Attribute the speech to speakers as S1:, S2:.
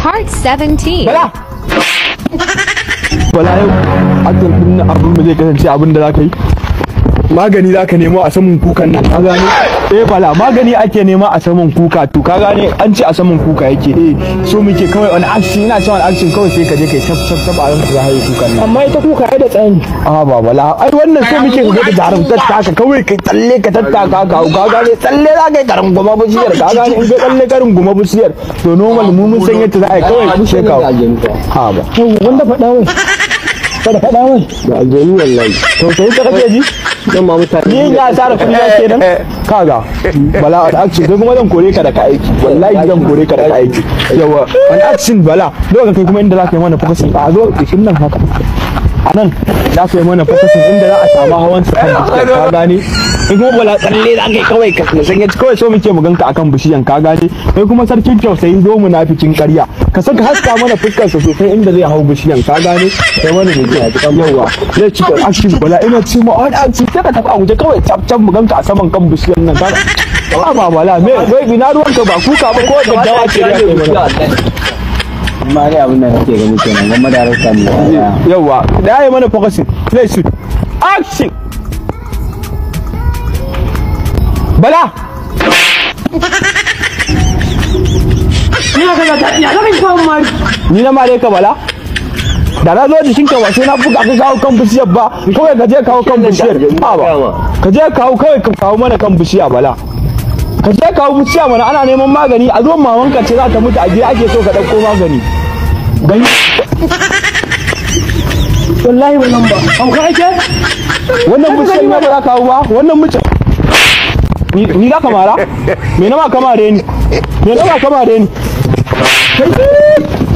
S1: Part 17.
S2: bala bala yau aktan din abin mu zai kasance abin da zaka yi magani zaka nemo a saman kukan nan ka gane eh bala magani ake nema a saman kuka to ka gane an ce a saman kuka yake eh so muke kawai wani action ina cewa wani action kawai sai ka je kai tap tap tap a ranka za haye kukan nan
S3: amma ita kuka ai da tsani
S2: a ba bala ai wannan so muke ka ga jarumtar taka kawai kai tsalle ka tattaka ka ka gane tsalle za ka yi karin goma bishiyar ka gane in kai tsalle karin goma bishiyar to normal mu mun san yadda za a yi kawai kushe ka ha ba
S3: to wanda faɗa wai kada faɗa wai
S4: da aljanu wallahi
S2: to sai ka kake ji
S4: dan ma mutane
S2: ni ya tsara kuɗi na kenan kaga bala a action kai kuma zan kore ka daga aiki wallahi zan kore ka daga aiki yawa an action bala lokacin kai kuma inda za ka yi mana focusing a zo kishin nan haka a nan za ka yi mana focusing inda za a samu hawan sa kan bishiyan ka gane kai kuma bala tsalle za ka yi kawai ka san yaci kawai so muke mu ganka akan bishiyan ka gane kai kuma sarkin tausayi zo mu na fikin ƙarya ka saka haska mana fuskar sa sosai inda zai hau bishiyan ka gane kai mana ne yawa zai ci action bala ina ci ma wani action sai ka tafi a guje kawai cap cap mu ganka a saman kan bishiyan nan kana ba ba bala me wai ina ruwanka ba kuka ba ko daddawa ce ya kai mana
S4: amma dai abin da nake gani kenan gwamma da rasa mu
S2: yawa da ya mana focusing play shoot action bala
S3: ina kaga ta ya zaka kawo mari
S2: ni na mare ka bala da na zo jikinka ba sai na buga ka kawo kan bishiyar ba kawai ka je kawo kan bishiyar a ba ka je kawo kawai ka kawo mana kan bishiya bala ka je kawo bishiya mana ana neman magani a zo mamanka ce za ta mutu a gida ake so ka ɗauko magani gani
S3: wallahi wannan ba an ka ake
S2: wannan bishiyar ma ba za ka kawo ba wannan bishiyar ni ni za ka mara me na ma ka mare ni me na ma ka mare ni kai